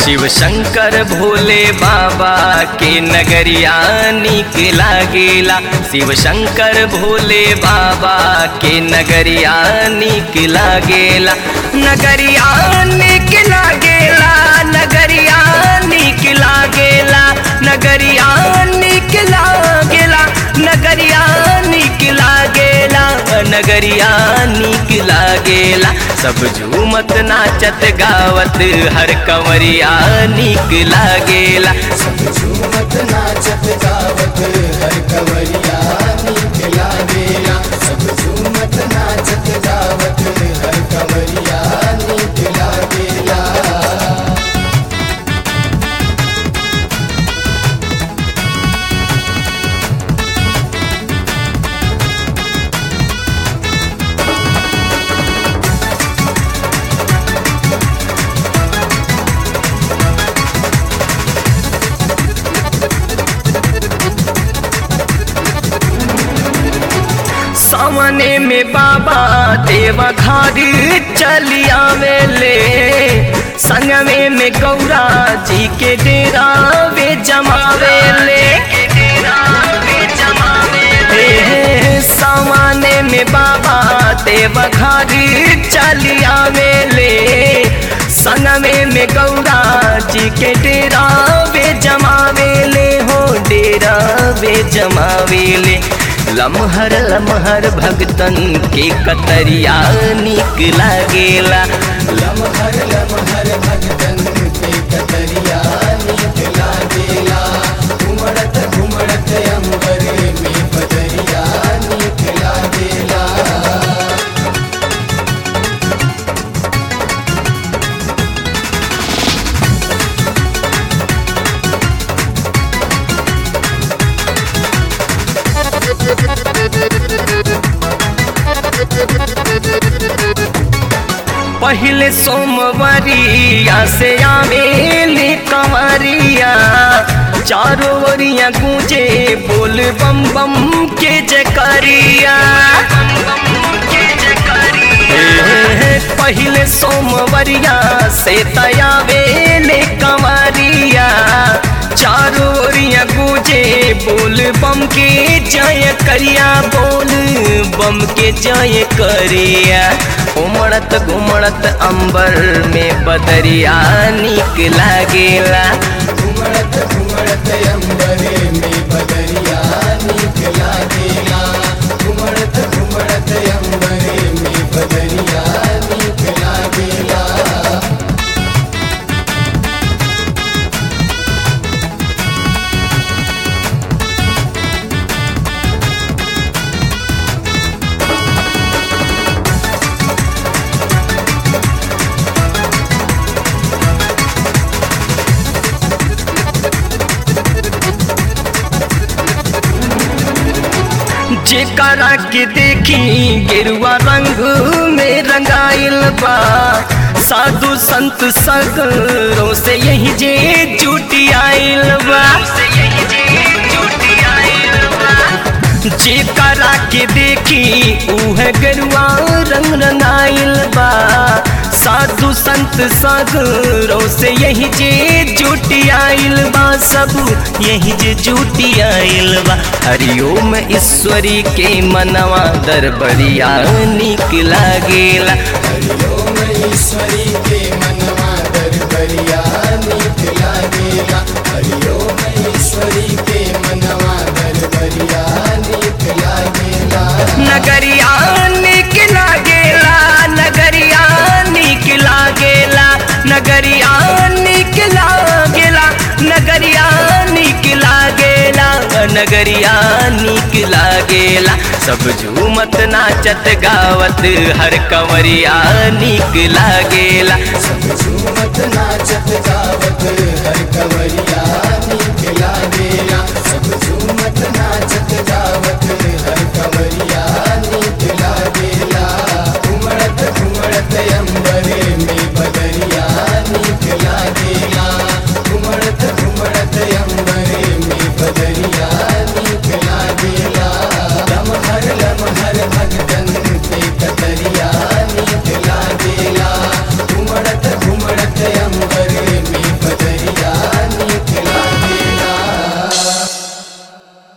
शिव शंकर भोले बाबा के नगरिया निक लागेला शिव शंकर भोले बाबा के नगरिया निक लागेला नगरिया निक लागेला नगरिया निक लागेला नगरिया निक लागेला नगरिया निक लागेला नगरिया निक लागेला सब झूमत नाचत गावत हर कंवरिया निक लागेला सब झूमत नाचत गावत हर कंवरिया नीक लागेला सब झूमत नाचत गावत हर कंवरिया नीक लागेला सामने में बाबा देवा घारी चलिया मेले संगमे में गौरा जी के डेरा वे जमावेले हे हे, सामने में बाबा देवा घारी चलिया मेले संगमे में गौरा जी के डेरा वे जमावेले हो डेरा वे जमावेले लमहर लमहर भगतन के कतरिया निक लागेला लमहर लमहर भगतन के कतरिया नीक लागेला घुमड़त घुमड़त अंबर में बदरिया नीक लागेला पहले सोमवरिया से आवेले कंवरिया चारों ओरिया गूंजे बोल बम बम के जकरिया हे, पहले सोमवरिया से तयावेले कंवरिया चारों ओरिया गूंजे बोल बम के जय करिया बोल बम के जय करिया उमड़त घुमड़त अंबर में बदरिया निक लागेला घुमड़त घुमड़त अंबर में बदरिया नीक लागेला घुमड़त घुमड़त अंबर में बदरिया नीक लागेला जेकरा के देखी गेरुआ रंग में रंगाइल बा साधु संत सगरों से यही जे जुटी आइल बा जेकरा के देखी उह गेरुआ रंग रंगाइल बा साधु संत सगरों से यही जे जुटी आइल बा सब यही जे जुटी आइल बा हरिओम ईश्वरी के मनवा दरबरिया निक लागेला हरिओम ईश्वरी के मनवा दरबरिया नीक लागेला हरिओम ईश्वरी के मनवा दरबरिया नीक लागेला नगरिया निक लागेला नगरिया निक लागेला नगरिया निक लागेला नगरिया निक लागेला नगरिया निक लागेला सब झूमत नाचत गावत हर कंवरिया निक लागेला सब झूमत नाचत